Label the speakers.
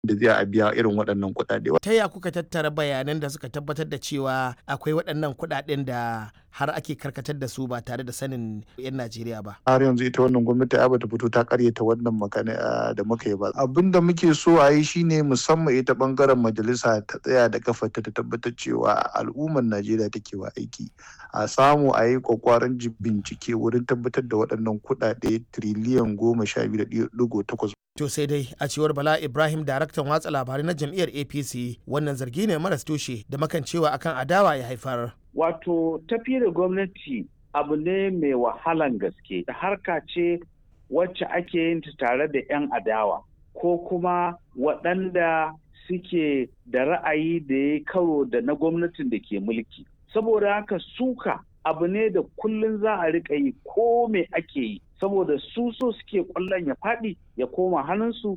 Speaker 1: da zai a biya irin waɗannan kuɗaɗe.
Speaker 2: Ta ya kuka tattara bayanan da suka tabbatar da cewa akwai waɗannan kuɗaɗen da har ake karkatar da su ba tare da sanin 'yan Najeriya ba.
Speaker 1: Har yanzu ita wannan gwamnati ai bata fito ta karyata wannan magana da muka yi ba. Abin da muke so a yi shine musamman ita bangaren majalisa ta tsaya da kafarta ta tabbatar cewa al'ummar Najeriya take wa aiki. A samu a yi kwakwaran bincike wurin tabbatar da waɗannan kuɗaɗe tiriliyan goma sha biyu da ɗigo takwas.
Speaker 2: To sai dai a cewar Bala Ibrahim daraktan watsa labarai na jam'iyyar APC wannan zargi ne maras tushe da makancewa akan adawa ya haifar.
Speaker 3: Wato tafi da gwamnati abu ne mai wahalan gaske harka ce wacce ake yin ta tare da 'yan adawa ko kuma waɗanda suke da ra'ayi da ya karo da na gwamnatin da ke mulki. Saboda haka suka abu ne da kullum za a riƙa yi ko me ake yi saboda su so suke ƙwallon ya faɗi ya koma hannunsu